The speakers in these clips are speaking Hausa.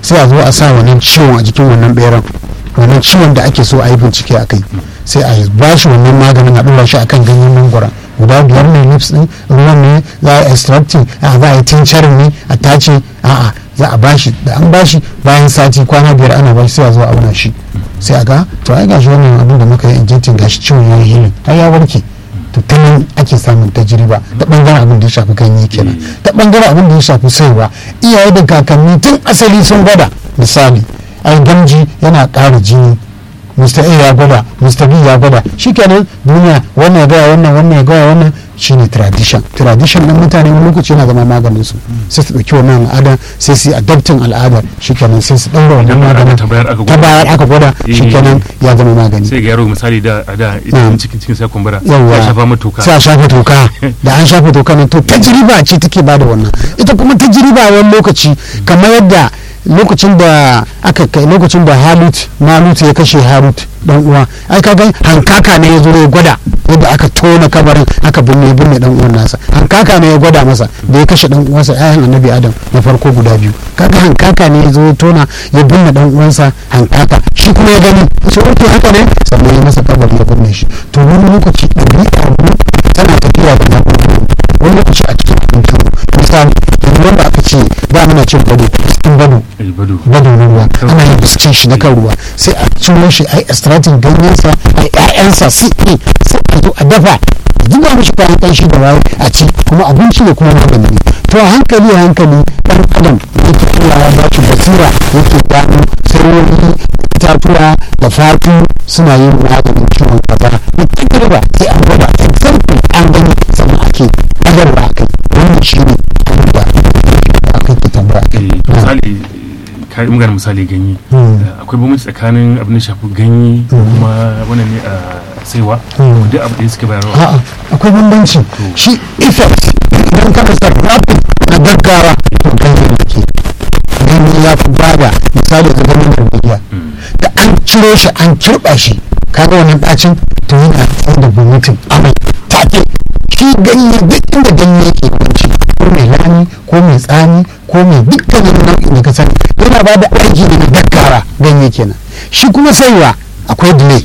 sai a zo a sa wannan ciwon a jikin wannan beran wannan ciwon da ake so a yi bincike a kai sai a ba shi wannan maganin a ɗora shi akan ganyen mangwara guda biyar ne lips din ruwan ne za a extracting a za a yi tincturing ne a tace a'a za a bashi da an bashi bayan sati kwana biyar ana bashi sai a zo a auna shi sai a ga to ai gashi wannan abin da muka yi injecting gashi ciwon ya yi healing ai ya warke to ta nan ake samun tajriba ta bangaren abin da ya shafi ganye kenan ta bangaren abin da ya shafi saiwa iyaye da kakanni tun asali sun gwada misali ai gamji yana ƙara jini mr a ya gwada mr b ya gwada shikenan duniya wannan ya gaya wannan wannan ya gaya wannan shine tradition tradition ɗin mutane wani lokaci yana zama maganin su sai su ɗauki wannan al'ada sai su yi adaptin al'adar shikenan sai su ɗaura wannan maganin ta bayar aka gwada shikenan ya zama magani sai ga yaro misali da a da idan cikin cikin sai kumbura yawwa ya shafa mata toka sai a shafa toka da an shafa toka nan to tajriba ce take bada wannan ita kuma tajriba wani lokaci kamar yadda lokacin da aka kai lokacin da halut malut ya kashe harut dan uwa ai kaga hankaka ne ya zo ya gwada yadda aka tona kabarin aka binne binne dan uwan nasa hankaka ne ya gwada masa da ya kashe dan uwansa ayan annabi adam na farko guda biyu kaga hankaka ne ya zo ya tona ya binne dan uwansa hankaka shi kuma ya gani ce oke haka ne sannan ya masa kabari ya binne shi to wani lokaci ɗabi'a mu tana tafiya da na'ura wani lokaci a cikin abinci misali yanzu wanda aka ce ba muna cin bado cikin bado bado na ruwa ana yin biskin shi na kan ruwa sai a ciro shi a yi extracting ganyensa a ƴaƴansa su ne sai a zo a dafa zuba mishi kayan ƙanshi da waye a ci kuma abinci ne kuma magani ne to a hankali a hankali ɗan adam yake kulawa ba shi basira yake gano sarori itatuwa da fatu suna yin maganin ciwon kaza da kirba sai an gwada example an gani sannan ake agarwa a kai wannan shi ne abubuwa da aka ke tambaya misali kai magana misali ganye akwai bambanci tsakanin abin da shafi ganye kuma wannan ne a saiwa duk abu da suke bayarwa a'a akwai bambanci shi effect idan ka rasa rapid na gaggawa to ganye ne ke ganye ya fi bada misali da ganin gargajiya da an ciro shi an kirɓa shi kaga wannan ɗacin to yana tsaye da vomiting amai take shi ganye duk inda ganye yake kwanci ko mai lami ko mai tsami ko mai dukkanin nau'in da ka sani yana ba da aiki da na gaggawa ganye kenan shi kuma saiwa akwai delay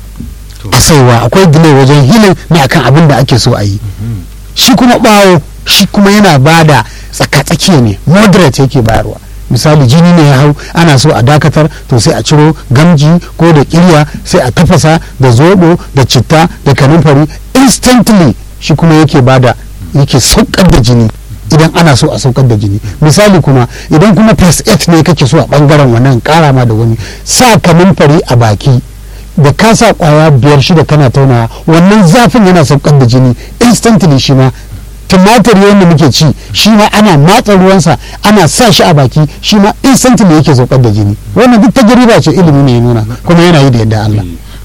a saiwa akwai delay wajen hilin na akan abin da ake so a yi shi kuma bawo shi kuma yana ba da tsaka-tsakiya ne moderate yake bayarwa misali jini ne ya hau ana so a dakatar to sai a ciro gamji ko da kirya sai a tafasa da zobo da citta da kanumfari instantly shi kuma yake bada yake saukar da jini idan ana so a saukar da jini misali kuma idan kuma first aid ne kake so a bangaren wannan kara ma da wani sa kanumfari a baki da ka sa kwaya biyar shida kana taunawa wannan zafin yana saukar da jini instantly shi ma tumatir wanda muke ci shi ma ana matsa ruwansa ana sa shi a baki shi ma instantly yake saukar da jini wannan duk tajriba ce ilimi ne ya nuna kuma yana yi da yadda Allah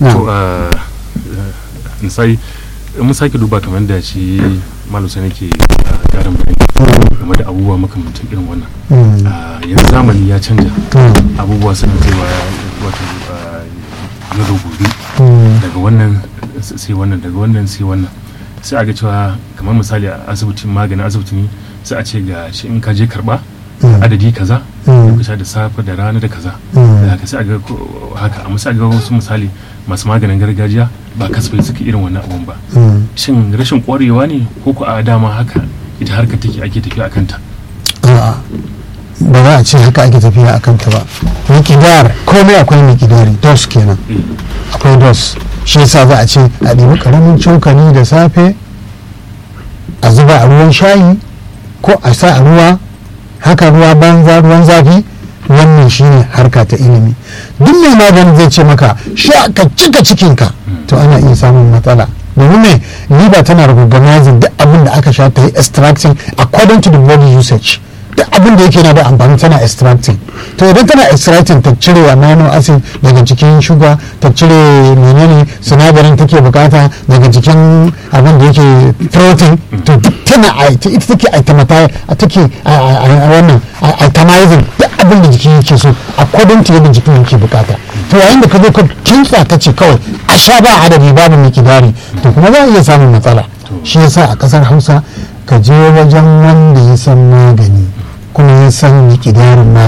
to misali mun sake duba kamar da shi malusa nake karin bayani game da abubuwa makamantan irin wannan yanzu zamani ya canja abubuwa suna kaiwa wato yau da gobe daga wannan sai wannan daga wannan sai wannan sai a ga cewa kamar misali a asibitin maganin asibiti ne sai a ce ga shi in ka je karba adadi kaza ka sha da safe da rana da kaza da haka sai a ga haka amma sai a ga wasu misali masu maganin gargajiya ba kasafai suka irin wannan abun ba shin rashin kwarewa ne ko ku a dama haka ita harka take ake tafiya akan ta a'a ba za a ce haka ake tafiya akan ta ba mikidar komai akwai mikidari dos kenan akwai dos shi yasa za a ce a ɗibi ƙaramin cokali da safe a zuba a ruwan shayi ko a sa a ruwa haka ruwa banza ruwan zafi wannan shine harka ta ilimi duk mai magani zai ce maka sha ka cika cikinka to ana iya samun matsala domin me liba tana recognizing duk abin da aka sha ta yi extracting according to the body usage duk abin da yake na da amfani tana extracting to idan tana extracting ta cire amino acid daga cikin shuga ta cire menene sinadarin take bukata daga cikin abin da yake protein to duk tana ita take itematize take wannan itemizing duk abin da jikin yake so according to yadda jikin yake bukata to yayin da ka zo ka kinsa ta ce kawai a sha ba adadi babu mikidari to kuma za a iya samun matsala shi yasa a kasar hausa ka je wajen wanda ya san magani kuma ya san mikidarin magani